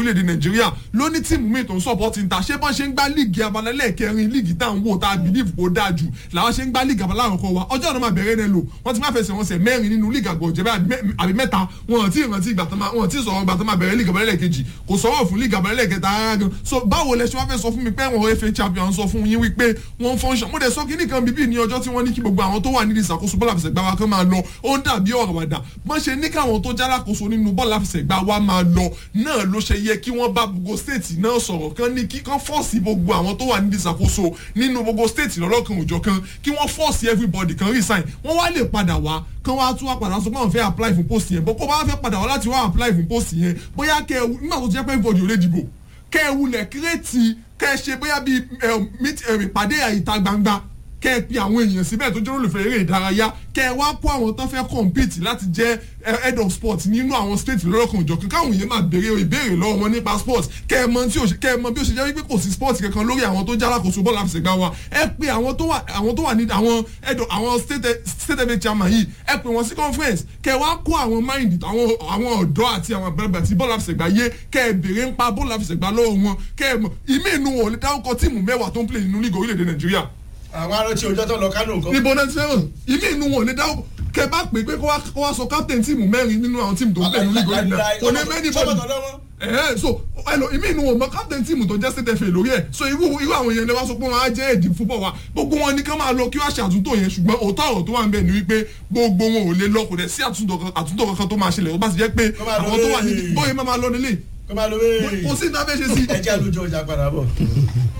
orílẹ̀-èdè nàìjíríà ló ní tíìmù míì tó ń support ń ta ṣé bọ́n ṣe ń gbá líìgì abalẹ́lẹ̀ kẹrin líìgì tá à ń wò tá a believe kó dáa jù làwọn ṣe ń gbá líìgì abalẹ́ àkọ́kọ́ wa ọjọ́ ọ̀nà máa bẹ̀rẹ̀ náà lò wọ́n ti máa fẹsẹ̀ wọn sẹ̀ mẹ́rin nínú líìgì àgbọ̀ jẹ́ àbí mẹ́ta wọn ti rántí ìgbà tó máa wọn ti sọ̀rọ̀ ìgbà tó máa bẹ̀rẹ̀ líìgì abalẹ́lẹ̀ kejì kò sọ̀rọ̀ fún líìgì abalẹ́lẹ̀ kẹta rárá gan so báwo lẹ ṣe wá fẹ́ sọ fún mi pé wọn fa champion sọ fún yín wípé wọ́n function mo dẹ̀ sọ kíní kan bíbí ní ọjọ́ tí wọ́n ní kí gbogbo àwọn tó wà nídìí ìṣàkóso bọ́ọ̀lù àfẹsẹ̀gbá wa kan máa lọ ó ń dàbí ọ̀rọ̀ wàdà wọ́n ṣe ní káwọn tó jálákòóso nínú bọ́ọ̀lù àfẹsẹ̀gbá wa máa lọ náà ló ṣe yẹ kí wọ́n bá gbogbo stéètì náà sọ̀rọ̀ kan ní kí kan fọ́ọ̀sì gbogbo àwọn tó wà nídìí ìṣàkóso nínú gbogbo stéètì lọ́lọ́kan òjọ̀ kan kí wọ́n fọ́ọ̀sì everybody kan resign wọ́n wá lè padà wá kan wá tún wá padà sọ pé àwọn fẹ́ apply fún post yẹn bó kó bá fẹ́ padà wá láti wá apply fún post yẹn bóyá kẹ nígbà tó ti jẹ́ pé everybody ò lè dìbò kẹ ẹ wulẹ̀ kírètì kẹ ẹ ṣe bóyá bíi ìpàdé ìta gbangba kẹ ẹ pe àwọn èèyàn síbẹ̀ tó jẹ́ olùfẹ́ eré ìdárayá kẹ ẹ wá kó àwọn tó fẹ́ compete láti jẹ́ head of sport nínú àwọn state lọ́lọ́kan òjọ̀kan káwọn èèyàn máa béèrè ìbéèrè lọ́wọ́ wọn nípa sport kẹ ẹ mọ tí kẹ ẹ mọ bí ó ṣe jẹ́ wípé kò sí sport kankan lórí àwọn tó jálákòóso bọ́ọ̀lù àfẹsẹ̀gbá wa ẹ pe àwọn tó wà àwọn tó wà ní àwọn head of àwọn state state head chairman yìí ẹ pe wọn sí conference kẹ ẹ wá kó àwọn mind àwọn àwọn ọ̀dọ́ àti àwọn àgbàlagbà tí bọ́ọ̀lù àfẹsẹ̀gbá yé kẹ ẹ béèrè ń pa bọ́ọ̀lù àfẹsẹ̀gbá lọ́wọ́ wọn kẹ ẹ mọ ìmí inú wọn ò lè dárúkọ tíìmù mẹ́wàá tó ń play nínú league orílẹ̀-èdè nàìjíríà àwọn arántí ọjọ́ tó lọ kánò nǹkan. níbo náà ti fẹ́ràn ìmí inú wọn ò lè dáwọ́ kẹ bá pè pé kó wá sọ captain tíìmù mẹ́rin nínú àwọn tíìmù tó ń pè ní league orílẹ̀ náà kò ní mẹ́ni bọ́ọ̀lù ẹ̀ẹ́ so ẹlò ìmí inú wọn mọ captain tíìmù tó jẹ́ state fa lórí ẹ̀ so irú irú àwọn èèyàn lè wá sọ pé wọn á jẹ́ èdè football wa gbogbo wọn ní ká máa lọ kí wọ́n ṣe àtúntò yẹn ṣùgbọ́n òótọ́ ọ̀rọ̀ tó wà ń bẹ̀ ni wípé gbogbo wọn ò lè lọ kò dẹ̀ sí àtúntò kankan tó máa ṣẹlẹ̀ ó bá ti jẹ́ pé àwọn tó wà níbi bóyá máa lọ nílé kò sí ní abẹ́ ṣe sí. ẹ jẹ́ àlùjọ ọjà padà bọ̀.